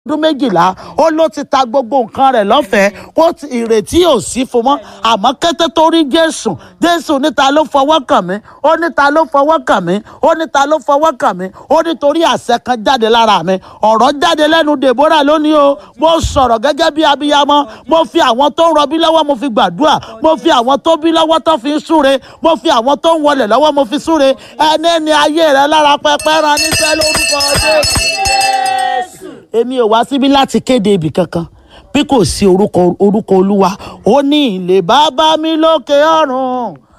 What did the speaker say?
ọdún méjìlá ó ló ti ta gbogbo nǹkan rẹ̀ lọ́fẹ̀ẹ́ kó ti- ìrètí ò sí fún mọ́ àmọ́ kété tó rí jésù jésù níta ló fọwọ́ kàn mí ó níta ló fọwọ́ kàn mí ó níta ló fọwọ́ kàn mí ó nítorí àṣẹ kan jáde lára mi ọ̀rọ̀ jáde lẹ́nu deborah lónìí o mo sọ̀rọ̀ gẹ́gẹ́ bí abiyamọ mo fi àwọn tó ń rọbí lọ́wọ́ mo fi gbàdúrà mo fi àwọn tó bí lọ́wọ́ tó fi ń súre mo fi àwọn tó ń wọlé lọ́wọ́ mo fi súre ẹni ẹni ayé rẹ lára pẹpẹ ran níṣẹ́ lórúkọ jésù èmi ò wá síbí láti kéde ibì kankan bí kò sí orúkọ orúkọ olúwa ó ní ilé bàbá mi lókè ọ̀run